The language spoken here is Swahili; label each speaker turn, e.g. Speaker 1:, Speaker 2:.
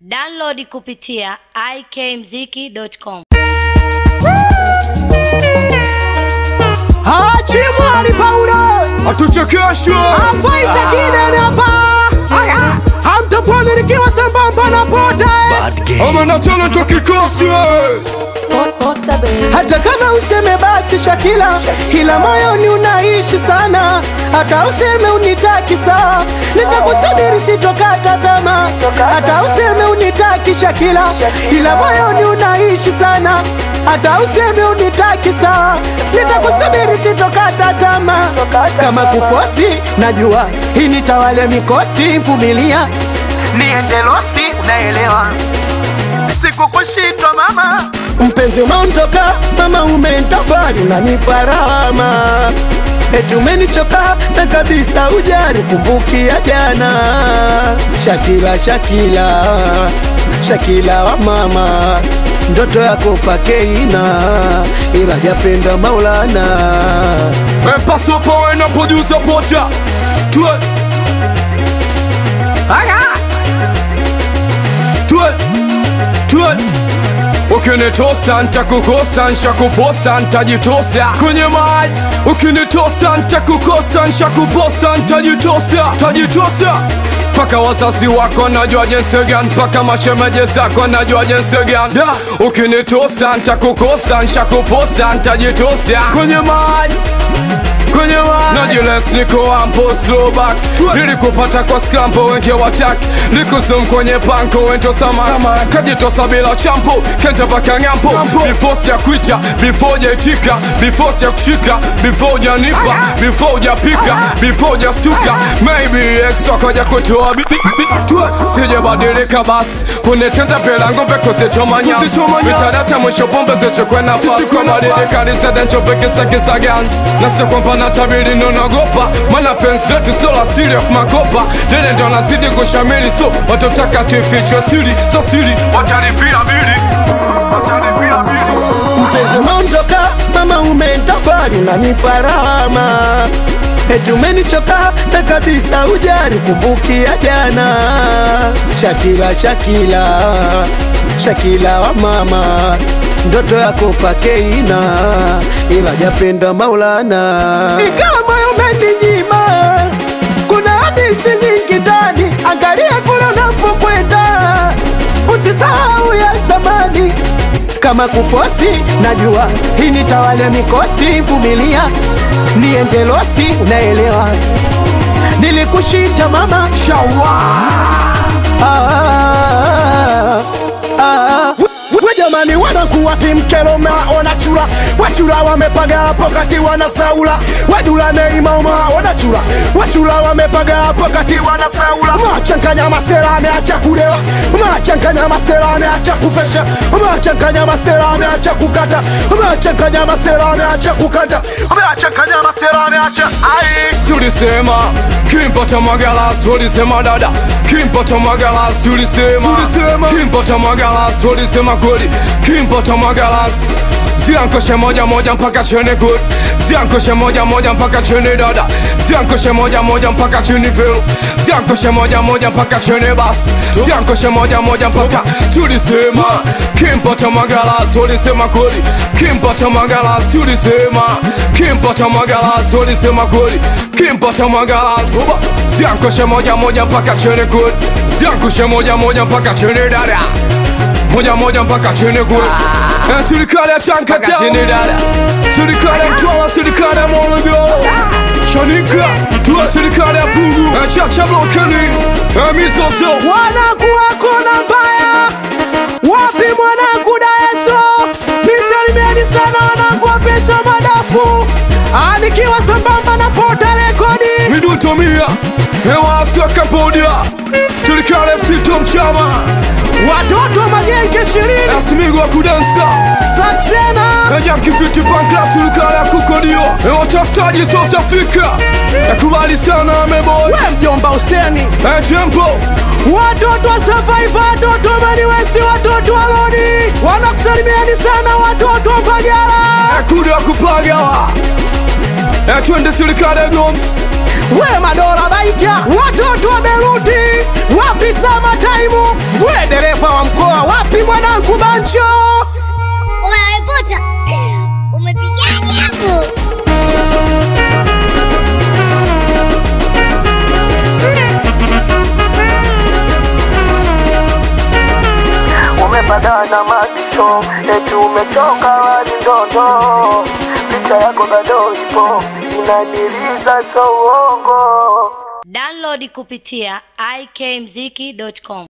Speaker 1: Download kupitia ikmziki.com.
Speaker 2: Hachimwali Paulo
Speaker 3: atuchekeshe
Speaker 2: afaita kidene hapa hamtapwani nikiwa sambamba na pota
Speaker 3: ama na talent wa kikosi
Speaker 2: hata kama useme basi Shakila, ila moyoni unaishi sana. Hata useme unitaki saa, nitakusubiri sitokata tamaa. Hata useme unitaki Shakila, ila moyoni unaishi sana. Hata useme unitaki saa, nitakusubiri sitokata tamaa. Kama kufosi, najua hii nitawale mikosi, vumilia niende losi, unaelewa sikukushitwa mama, mpenzi umeondoka mama, umeenda mbali, unanipa rahama eti umenichoka na kabisa, ujari kumbukia jana. Shakila, Shakila, Shakila wa mama, ndoto yako pakeina, ila japenda Maulana.
Speaker 3: Paso pawe na producer pota Tue Tue Tue Ukinitosa ntakukosa nshakuposa ntajitosa kwenye maji Ukinitosa ntakukosa nshakuposa ntajitosa tajitosa mpaka wazazi wako najua jinsi gani, mpaka mashemeje zako najua jinsi gani. Da, Ukinitosa ntakukosa nshakuposa ntajitosa kwenye maji kwenye maji najiles niko ampo slow back nilikupata kwa skrampo wengi wataki likusum kwenye panko wento sama kajitosa bila champo kenta paka ngampo before ya kuita before jaitika before ya kushika before janipa before japika before jastuka maybe ex wakaja kutoa bi- bi- bi- tue sijabadilika basi kunitenda pelango pekosechoma nyasi mitadata mwisho pombe zichukwe nafasi kwa badilika lizedenchopekesakisa gans nasi kwamba natabiri nonagopa mana penzi letu sio la siri of makopa dede ndo nazidi kushamili so watotaka tuifichwe siri so siri watalipia bili watalipia bili
Speaker 2: mpenzi umeondoka mama, umeenda mbali, unanipa rahama eti umenichoka na kabisa, ujari kumbukia jana. Shakila, Shakila, Shakila wa mama, ndoto yako pakeina, ila japenda Maulana. Ingawa moyo umeninyima, kuna hadithi nyingi ndani, angalia kule unapokwenda, usisahau ya zamani kama kufosi, najua hii nitawale mikosi, vumilia niende losi, unaelewa nilikushinda mama shawa ah, ah. We jamani, wanakuwa timkelo maona chula wachula wamepaga hapo kati wana saula wadula neimauma wanachula wachula wamepaga hapo kati wana saula machanganya masela ameacha kulewa machanganya masela ameacha kufesha machanganya masela ameacha kukata machanganya masela ameacha kukata machanganya masela ameacha ai
Speaker 3: Sulisema kimpata magalas ulisema dada kimpata magalas ulisema kimpata magalas ulisema kweli kimpata magalas ziankoshe moja moja mpaka chini good ziankoshe moja moja mpaka chini dada ziankoshe moja moja mpaka chini vile ziankoshe moja moja mpaka chini bas ziankoshe moja moja mpaka sulisema kimpata magalas ulisema kweli kimpata magalas ulisema kimpata magalas ulisema kweli kimpata magalas Uba. ziankoshe moja moja mpaka chini good ziankoshe moja moja mpaka chini dada moja moja mpaka chini kule Eh, serikali ya Tanga chini dada serikali ya Mtwara serikali ya Morogoro Chanika tuwa serikali ya Pugu Eh, Chacha Blokeni Eh, Mizozo
Speaker 2: wanakuwa kona mbaya wapi mwanangu daeso nisalimieni sana wanangu wa pesa madafu Ah, nikiwa sambamba na pota rekodi
Speaker 3: Miduto mia Hewasi wa Cambodia serikali ya Msito Mchama
Speaker 2: watoto wa majenge ishirini
Speaker 3: Asimigo wa kudansa
Speaker 2: saksena
Speaker 3: Eja kifiti pankla serikali ya kukodio Eh, watafutaji South Africa Nakubali sana ameboy
Speaker 2: we mjomba useni
Speaker 3: Eh, Tempo
Speaker 2: watoto wa survivor watoto wa mani westi watoto wa lodi wanakusalimieni sana watoto wa mbagala
Speaker 3: kuda kupagawa Eh, twende serikali ya Goms
Speaker 2: we madola baita watoto wa beruti wapi sama taimu we dereva
Speaker 4: mwisho, eti umechoka wani ndoto, picha yako bado ipo inaniliza, so uongo.
Speaker 1: Download kupitia ikmziki.com.